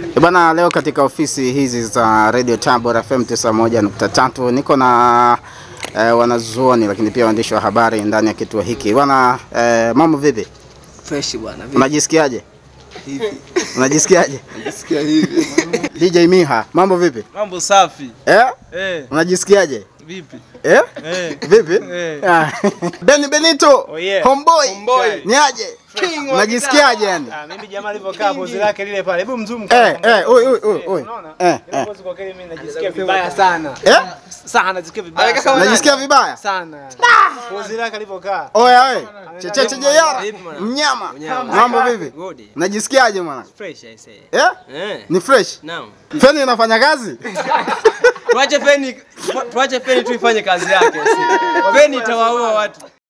Eh, Bwana, leo katika ofisi hizi za Radio Tabora FM 91.3 niko na eh, wanazuoni lakini pia waandishi wa habari ndani ya kituo hiki. Bwana, eh, mambo vipi? Fresh bwana. Vipi? Unajisikiaje? Hivi. Unajisikiaje? Najisikia hivi. DJ Miha, mambo vipi? Mambo safi. Eh? Eh, Unajisikiaje? vipi? Eh? Eh. Vipi? Eh. Ah. Beni Benito. Oh, yeah. Homeboy. Homeboy. Ni aje? Unajisikiaje yani? Ah, mimi jamaa alivyokaa pozi lake lile pale. Hebu mzoom Eh, eh, oi oi oi oi. Unaona? Eh, Ile eh. pozi kwa kweli mimi najisikia vibaya sana. Eh? Sana najisikia vibaya. Alika sana. kama Unajisikia vibaya? sana. Pozi lake alivyokaa. Oya we. Checheche Jeyara. Vipi mwana? Mnyama. Mnyama. Mambo vipi? Good. Unajisikiaje mwana? Fresh I say. Eh? Eh. Ni fresh? Naam. Feni inafanya kazi? Tuache feni tuache feni tu ifanye kazi yake. si. Feni itawaua watu.